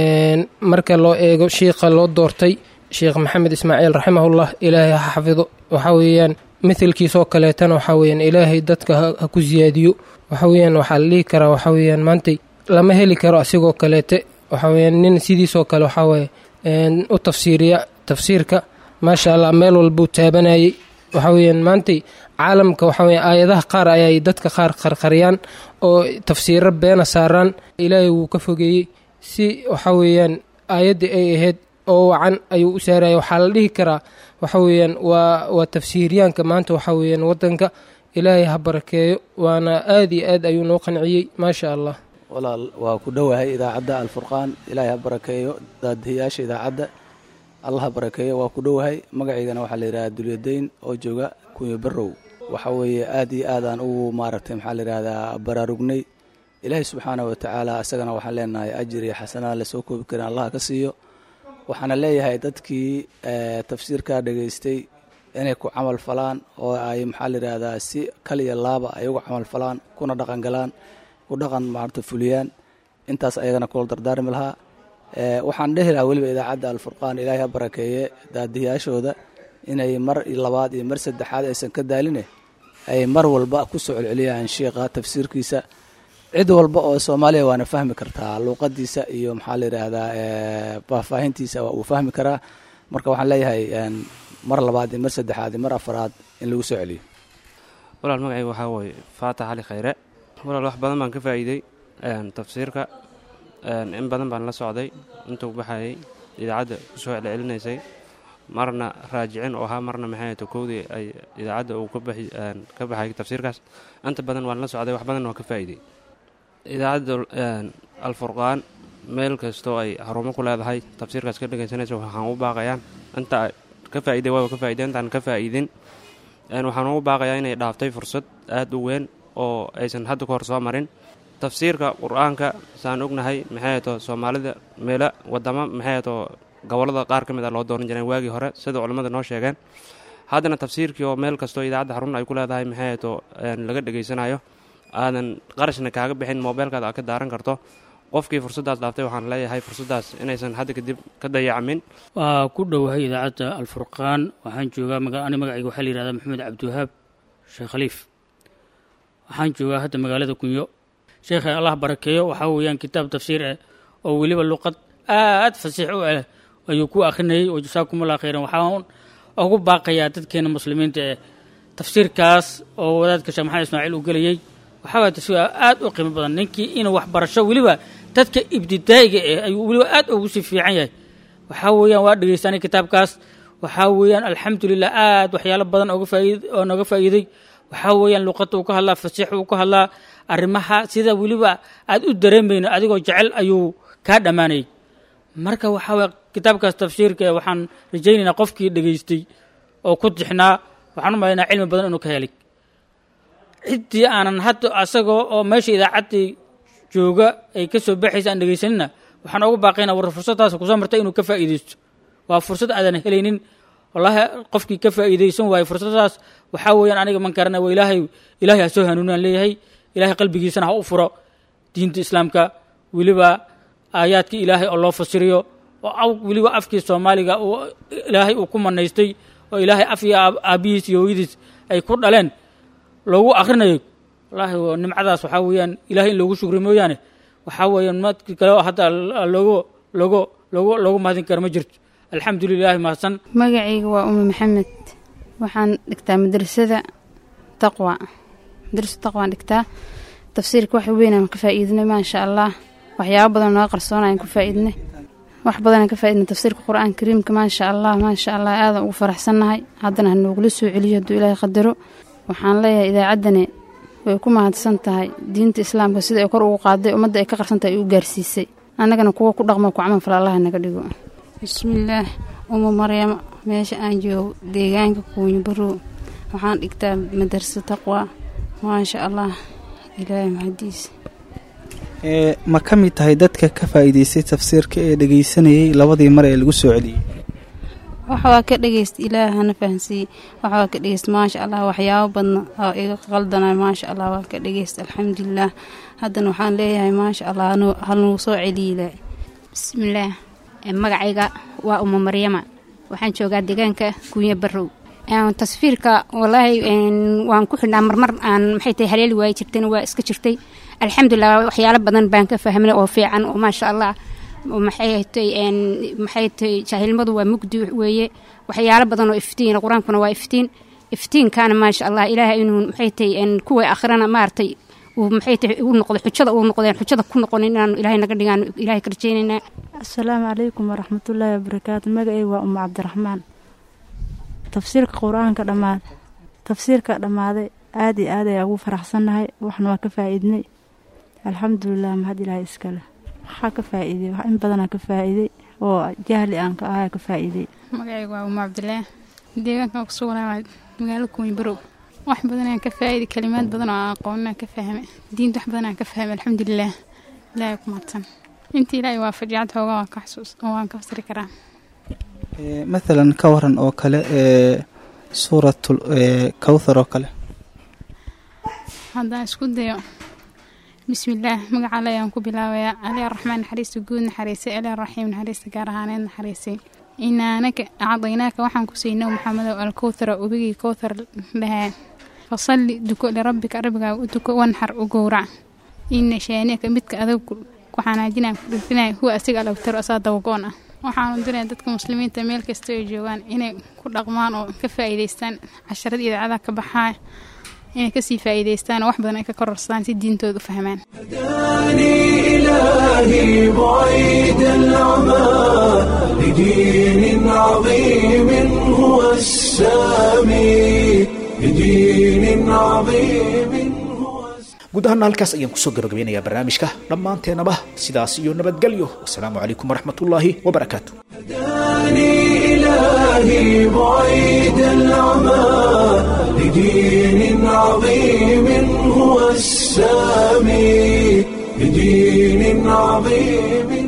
marka loo eego shiikha loo doortay sheekh maxamed ismaaciil raximahullah ilaahay ha xafido waxaa weeyaan mithilkiisoo kaleetana waxaa weyaan ilaahay dadka ha ku siyaadiyo waxa weyaan waxaa la dhihi karaa waxaa weyaan maantay lama heli karo asigoo kaleete waxaa weyaan nin sidiisoo kale waxaa weye u tafsiiriya tafsiirka maasha allah meel walbuu taabanayay waxaa weyaan maantay caalamka waxaa weya aayadaha qaar ayay dadka qaar qarqariyaan oo tafsiiro beena saaraan ilaahay wuu ka fogeeyey si waxaa weeyaan aayaddii ay ahayd oo wacan ayuu u saaraya waxaa la dhihi karaa waxa weeyaan waa waa tafsiiryaanka maanta waxaa weeyaan waddanka ilaahay ha barakeeyo waana aad iyo aad ayuu noo qanciyey maasha allah walaal waa ku dhowahay idaacadda alfurqaan ilaahay ha barakeeyo daadihiyaasha idaacadda allah ha barakeeyo waa ku dhowahay magacaygana waxaa la yidhahdaa dulyadayn oo jooga kunya barow waxa weeye aad iyo aadaan ugu maaragtay maxaa la yidhahdaa baraarugnay ilaahay subxaana wa tacaala isagana waxaan leenahay ajir iyo xasanada lasoo koobi karin allah ka siiyo waxaana leeyahay dadkii tafsiirkaa dhegaystay inay ku camal falaan oo ay maxaa la yidhahdaa si kal iyo laaba ay uga camal falaan kuna dhaqan galaan ku dhaqan maarta fuliyaan intaas ayagana kula dardaarmi lahaa waxaan dhehi lahaa weliba idaacadda alfurqaan ilaahay ha barakeeye daadiyaashooda inay mar labaad iyo mar saddexaad aysan ka daaline ay mar walba ku soo celceliyaan sheikha tafsiirkiisa cid walba oo soomaaliya waana fahmi kartaa luuqadiisa iyo maxaa la yidhaahdaa faahfaahintiisa waa uu fahmi karaa marka waxaan leeyahay mar labaad iyo mar saddexaad iyo mar afaraad in lagu soo celiyo walaal magacayga waxaa wooye faatax cali khayre walaal wax badan baan ka faa'iidey tafsiirka in badan baan la socday intuu baxayay idaacadda ku soo celcelinaysay marna raajicin oo ahaa marna maxay to kowdii ay idaacadda uu ka baxay tafsiirkaas inta badan waan la socday wax badan waan ka faa'iidey idaacadda alfurqaan meel kastoo ay xarumo ku leedahay tafsiirkaas ka dhegaysanaysa waxaan u baaqayaan inta ka faa'iiday waaba ka faa'iday intaan ka faa'iidin waxaan ugu baaqayaa inay dhaaftay fursad aad u weyn oo aysan hadda ka hor soo marin tafsiirka qur-aanka saan ognahay maxay to soomaalida meelo wadamo maxay to gobollada qaar ka mid a loo dooran jireen waagii hore sida culimmada noo sheegeen haddana tafsiirkii oo meel kastoo idaacadda xarun ay ku leedahay maxay to laga dhegaysanayo aadan qarashna kaaga bixin moobeelkaada aad ka daaran karto qofkii fursaddaas dhaaftay waxaan leeyahay fursaddaas inaysan hadda kadib ka dayacmin waa ku dhowahay idaacadda alfurqaan waxaan joogaa ani magacayga waxaa la yihahdaa maxamed cabdiwahaab sheekh khaliif waxaan joogaa hadda magaalada kunyo sheekhay allah barakeeyo waxaa weeyaan kitaab tafsiir ah oo weliba luqad aad fasiix u ah ayuu ku akhrinayay oo jasaakumullah khayran waxaan ugu baaqayaa dadkeena muslimiinta ee tafsiirkaas oo wadaadka sheekh maxamed ismaaciil uu gelayay waxaa waaya tafsiir aad u qiimo badan ninkii inuu waxbarasho weliba dadka ibtidaa'iga eh ayuu weliba aad ugu sii fiican yahay waxaa weeyaan waa dhegeystanay kitaabkaas waxaa weeyaan alxamdulilah aad waxyaalo badan oga faaid oo nooga faa'iiday waxaa weeyaan luqadda uu ka hadlaa fasiix uu ka hadlaa arrimaha sida weliba aad u dareemayno adigoo jecel ayuu kaa dhammaanayay marka waxaa weya kitaabkaas tafsiirka waxaan rajaynaynaa qofkii dhegaystay oo ku tixnaa waxaan u malaynaa cilmi badan inuu ka helay ciddii aanan hadda asagoo oo meesha idaacaddii jooga ay ka soo baxaysa aan dhegaysanina waxaan ugu baaqaynaa war fursaddaas kusoo martay inuu ka faa'iidaysto waa fursad aadan helaynin wallaahi qofkii ka faa'iidaysan waaye fursaddaas waxaa weeyaan aniga man karana waa ilaahay ilaahay ha soo hanuunaan leeyahay ilaahay qalbigiisana ha u furo diinta islaamka weliba aayaadkii ilaahay oo loo fasiriyo oo weliba afkii soomaaliga uu ilaahay uu ku manaystay oo ilaahay af iyo aabbihiis iyo hooyadiis ay ku dhaleen loogu akhrinayo wallaahi nimcadaas waxaa weeyaan ilahay in loogu shukri mooyaane waxaa weeyaan madki kale hadda loogu loogu loogu loogu mahadin karo ma jirto alxamdu lilahi mahadsan magacayga waa umi maxamed waxaan dhigtaa madrasada taqwa madrasada taqwaan dhigtaa tafsiirka wax weynaan ka faa'iidinay maasha allah waxyaabo badan naga qarsoonayaan ku faa'iidnay wax badanaan ka faa'iidnay tafsiirka qur-aanka kariimka maasha allah maasha allah aadan ugu faraxsannahay haddana ha noogula soo celiyo hadduu ilaahay qadaro waxaan leeyahay idaacaddani way ku mahadsan tahay diinta islaamka sida ay kor ugu qaaday ummadda ay ka qarsantahay ay u gaarsiisay annagana kuwa ku dhaqmo ku camal fala allaha naga dhigo bismillaah uma maryamo meesha aan joogo deegaanka kuunya barow waxaan dhigtaa madarsa taqwa maasha allah ilaahay mahadiis ee ma ka mid tahay dadka ka faa'iidaystay tafsiirka ee dhegaysanayay labadii mar ee lagu soo celiyey waxa waa ka dhegeysta ilaah hana fahansiiyey waxa waa ka dhegeysta maasha allah waxyaabo badna oo iga qaldana maasha allah waa ka dhegeysta alxamdulilah haddana waxaan leeyahay maasha allah hanu- hanuu soo celiyle bismillaah Eh, magacayga waa uma maryama waxaan joogaa deegaanka kunya barow Eh, tasfiirka walaahi een, waan ku xidhnaa marmar aan maxay tahay haleeli waayi jirtayna waa iska jirtay alxamdulilah waxyaalo badan baan ka fahmay oo fiican oo maasha allah oo maxay tahay een, maxay tahay jaahilnimadu waa mugdi weeye waxyaalo badan oo iftiin qur-aankuna waa iftiin iftiinkaana maasha allah ilaahay inuu maxay tahay een, kuwa akhrana maaragtay uu maxay tahay u noqdo xujada uu noqdeen xujada ku noqonin inaanu ilaahay naga dhigaan ilaahay ka rajaynaynaa asalaamu calaykum waraxmatullaahi wabarakaatu magacayga waa uma cabdiraxmaan tafsiirka qur-aanka dhammaad tafsiirka dhammaaday aad iyo aad ayaa ugu faraxsannahay waxna waa ka faa'iidnay alxamdulilah mahad ilaahay iskale waxaa ka faa'iiday wax in badanaa ka faa'iiday oo jahli aan ka ahaa ka faa'iiday magacayga waa uma cabdilaah deegaankan ku sugnaa magaalo kuwin barow wax badan aan ka faa'iiday kalimaad badan oo aan aqoonin aan ka fahmay diinta wax badan aan ka fahmay alxamdulilah ilaahay ku mahadsan inta ilaahay waa fajicad xoogaa waan ka xasuus oo waan ka fasiri karaa Ee, mathalan ka waran oo kale ee suuratul ee, kawthar oo kale haddaan isku dayo bismillaah magaca alle ayaan ku bilaabayaa ali araxmaan naxariista guud naxariisay ali araxiim naxariista gaar ahaaneed naxariisay inaanaka acdaynaaka waxaan ku siinay maxamedow alkowthara ubigii kowthar dhahaa fasalli duko lirabbika rabbigaaga u duko wanxar u gowrac ina shaaniaka midka adag ku xanaajinaan ku dhirfinaya huwa asiga alawtaro asaa dawagoon ah waxaanu diraya dadka muslimiinta meel kasta ay joogaan inay ku dhaqmaan oo ka faa'iidaystaan casharada idaacadaha ka baxaa inay kasii faa'iidaystaan oo wax badan ay ka kororsadaan si diintooda u fahmaan إلهي بعيد العمى لدين عظيم هو السامي لدين عظيم guud ahaana halkaas ayaan kusoo gabagabeynayaa barnaamijka dhammaanteennaba sidaas iyo nabadgelyo wasalaamu calaykum waraxmatullaahi wabarakaatu إلهي بعيد العمى لدين عظيم هو السامي لدين عظيم